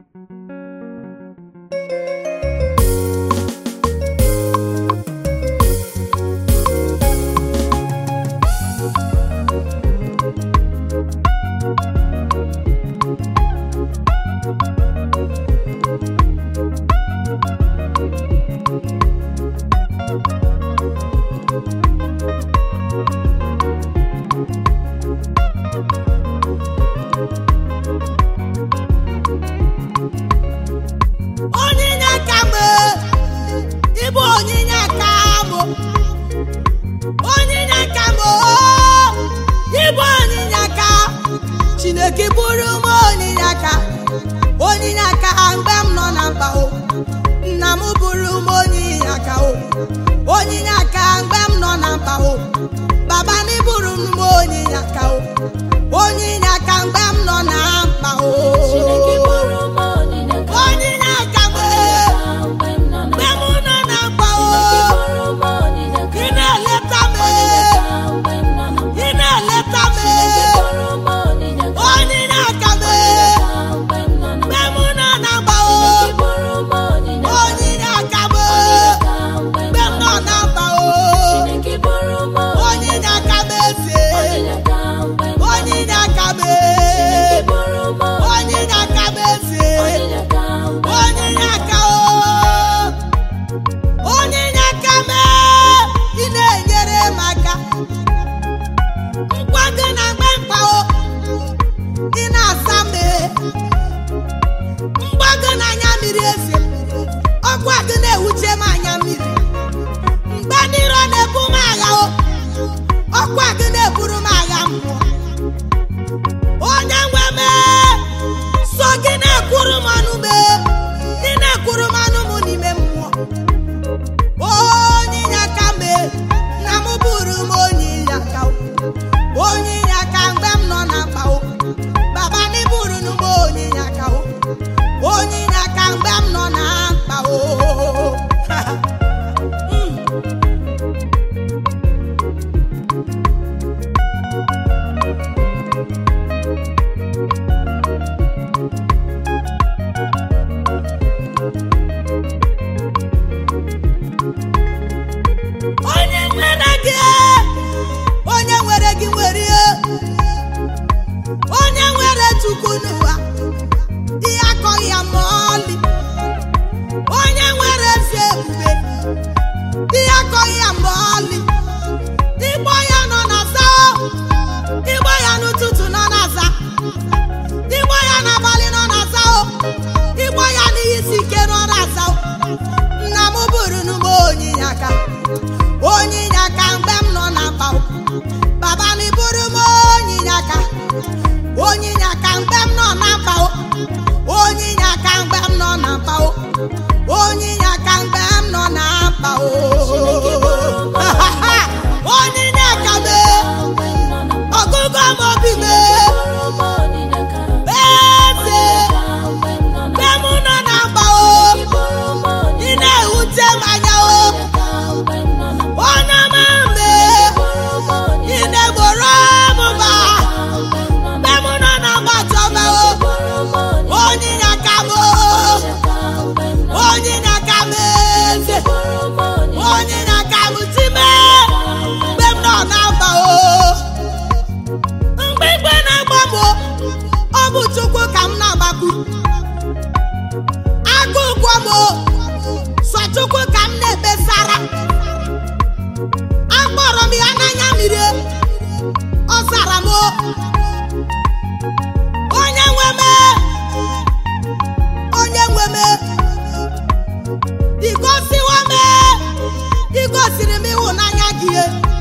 onyinye aka m ịbụ onyinye aka m onyinye aka m ịbụ onyinye aka chineke bụrụ m onyinye aka onyinye aka mgbe m nọ na mkpa o nna m bụrụ m onyinye aka o onyinye aka mgbe m nọ na mkpa o baba na ịbụrụ m onyinye aka o onyinye aka mgbe m nọ na mkpa o Chineke bụrụ m onyinye aka onyinye aka m mgbe m nọ na mgbe m nọ na mkpa o Chineke bụrụ m onyinye aka ị na-eleta m mgbe m nọ na ị na-eleta m Chineke bụrụ m onyinye aka onyinye aka m mgbe m nọ na mgbe m nọ na mkpa o Chineke bụrụ m onyinye aka onyinye aka m mgbe mgbe m nọ na mkpa o Chineke bụrụ m onyinye aka m eze onyinye aka mgbe m nọ onyinye aka m Chineke bụrụ m onyinye aka m eze onyinye aka mgbe onyinye aka o onyinye aka m ị na-enyere m aka nkwa gị na mgbe mkpa o ị na-asa m mgba gị na anya mmiri eze ọkwa gị na-ewuche m anya mmiri mgbe ndị iro na-ebu m agha o ọkwa gị na-eburu m agha mmụọ onye nwe m so gị na-ekwuru m ọnụ m ị na-ekwuru m ọnụ m n'ime mmụọ onyinye aka m na m bụrụ m onyinye aka o. onyinye aka mgbe m nọ na mkpa o baba na ịbụrụ m onyinye aka o onyinye aka mgbe m nọ na mkpa o Mm. onye nwere gị onye nwere gị nwere ihe onye nwere chukwu n'ụwa ihe akọghị ya ma ọlị onye nwere ezi ebube ihe akọghị ya ma ọlị ịgbọ ya nọ na za ịgbọ ya n'ụtụtụ nọ na za ịgbọ ya n'abalị nọ na za ịgbọ ya n'ihe isi ike nọ na za nna m bụrụ m onyinye aka onyinye aka mgbe m nọ na mkpa o. baba na ịbụrụ m onyinye aka onyinye aka mgbe m nọ na mkpa o onyinye aka mgbe m nọ na mkpa o onyinye aka mgbe m nọ na mkpa o onyinye aka m mgbe m nọ na ọgụgụ m obi m bụrụ m onyinye aka eze mgbe m nọ na mgbe m nọ na mkpa o bụrụ m onyinye ị na-ewute m anya o aka mgbe m nọ na onye ọma mbe bụrụ m onyinye ị na-egboro m mba mgbe m nọ na mgbe m nọ na mgbachọba o bụrụ m onyinye onyinye aka m o aka mgbe m nọ onyinye aka m eze bụrụ m onyinye onyinye aka m time mgbe m nọ na mba o mgbe igwe na-agba m o, ọ bụ chukwu ka m na-agbakwu agụ ụgwọ m o, sọ chukwu ka m na-ekpesara akpọrọ m ya n'anya mmiri ọ zara m o. onye nwe m onye nwe m igosiwo m igosiri m ịhụnanya gị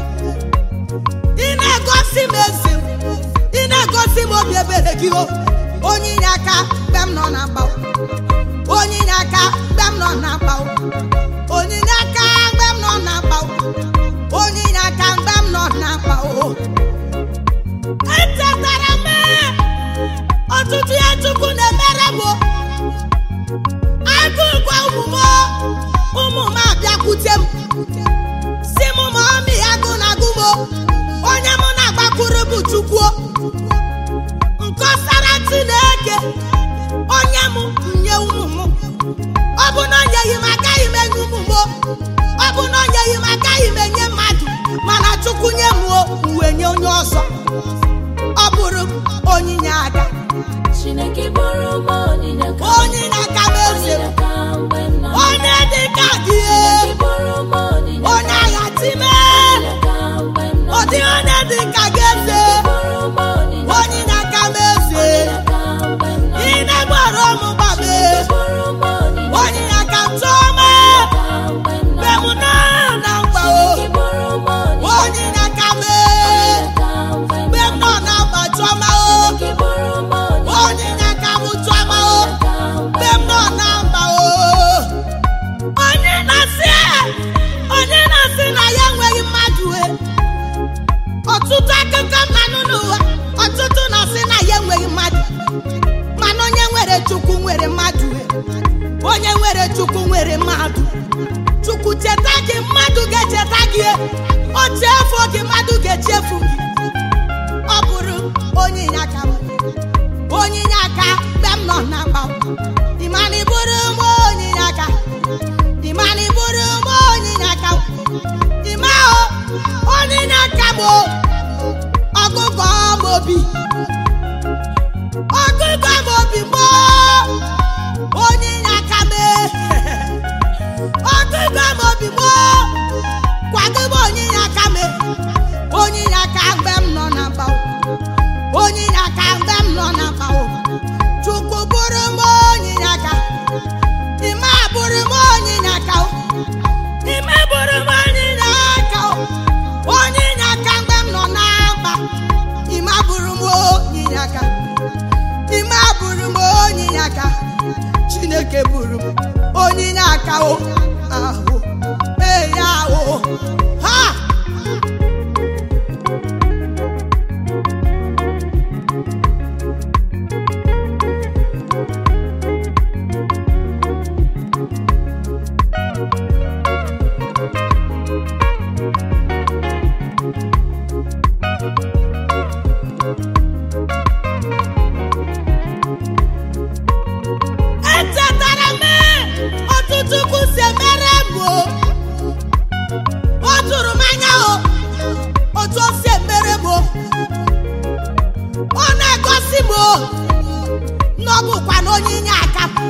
ị na-egosi m ezi m ị na-egosi m obi ebere gị o onyinye aka mgbe m nọ na mkpa o. onyinye aka mgbe m nọ na mkpa o. onyinye aka mgbe m nọ na mkpa o. onyinye aka mgbe m nọ na mkpa o echetara m ọtụtụ ya chukwu na-emere m o. agụgwa ụmụ m o. ụmụ m abịakwute m si m ma ọmị agụ na agụ m o. onye mụ na-agbakwuru bụ chukwu o. nkọsara chineke onye m nye ọ bụ na o nyeghị m agaghị m enye mmadụ mana chukwu nye m o, uwe nye onye ọzọ ọ bụrụ m onyinye aka Chineke bụrụ m onyinye ka onyinye aka m eze m onyinye ka mgbe m nọ onye dị ka gị Chineke bụrụ m onyinye onye agha time onyinye ka mgbe m nọ ọ dị onye dị ka gị eze bụrụ m onyinye onyinye aka m eze ka mgbe m nọ ị na-egboro m gbabe bụrụ m onyinye onyinye aka m tụọ m ka mgbe m nọ mgbe m nọ na mkpa o Chineke bụrụ m onyinye onyinye aka m ka mgbe m mgbe m nọ na mkpa tụọ m o Chineke bụrụ m onyinye onyinye aka m tụọ m o ka mgbe mgbe m nọ na mkpa o onye na-asị onye na-asị na ya enweghị mmadụ e ọtụtụ akụkọ mmanụ n'ụwa ọtụtụ na-asị na ya enweghị mmadụ mana onye nwere chukwu nwere mmadụ e onye nwere chukwu nwere mmadụ chukwu cheta gị mmadụ ga-echeta gị e. o chefu gị mmadụ ga-echefu gị ọ bụrụ onye inyeaka m onye inyeaka mgbe m nọ na mkpa ịmana ịbụrụ m onye inyeaka ịmana ịbụrụ m onye inyeaka ịma o onye inyeaka m o ọgụgụ m obi ọgụgụ m obi m o onye inyeaka m e. ọgụgụ m obi m o kwadobe onye inyeaka m e. onye inyeaka mgbe m nọ na mkpa onye inyeaka mgbe m nọ na mkpa o chukwu bụrụ m onye inyeaka ime bụrụ m onye inyeaka o ime bụrụ m onye inyeaka o onye inyeaka mgbe m nọ na mkpa ime bụrụ m onye inyeaka ime bụrụ m onye inyeaka chineke bụrụ m onye inyeaka o ahụ ee ya o ha echetara m ọtụtụ kwụsị emere m o o tụrụ m anya o otu o si emere m o ọ na-egosi m o na ọ bụkwa na onye inye aka m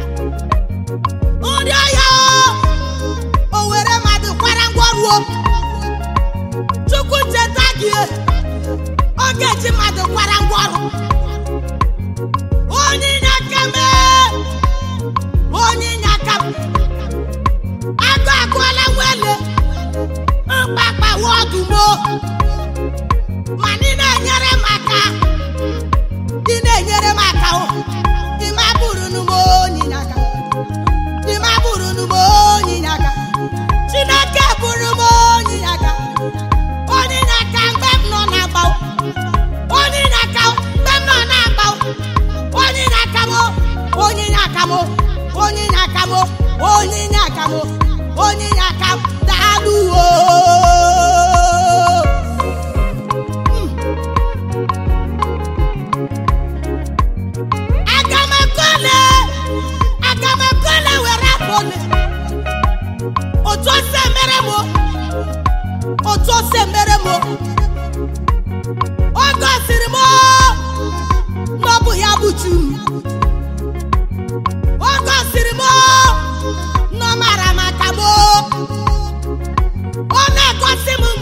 nri ọhịa o o were mmadụ kwara ngwọrụ o chukwu cheta gị ọ ga-eji mmadụ kwara ngwọrụ onye inye aka m onye inye aka m agụ agụọla nwele mkpakpa wọdụmo ma ndị na-enyere m aka ndị na-enyere m aka o ịma bụrụ nu m onye inye aka ịma bụrụ nu m onye inye aka chineke bụrụ m onye inye aka onye inye aka mgbe m nọ na agba onye inye aka mgbe m nọ na agba onye inye aka m onye inye aka m onye inye aka m onye inye aka m onye inye aka m daalụ o aga m ekole aga m ekole were apụle otu o si emere m o, otu o si emere m o. o gosiri m o, na ọ bụ ya bụ chi m o gosiri m o, na ọ mara maka m o. ọ na-egosi m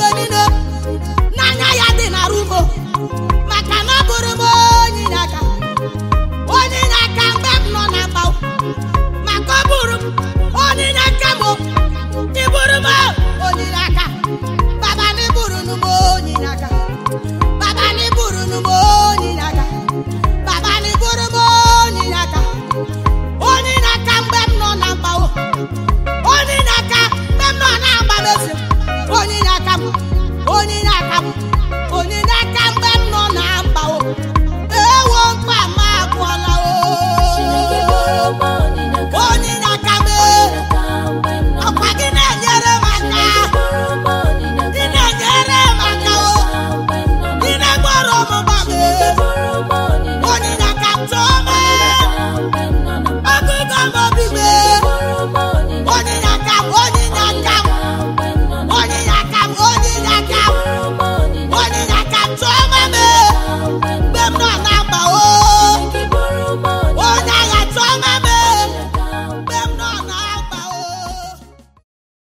tụọ m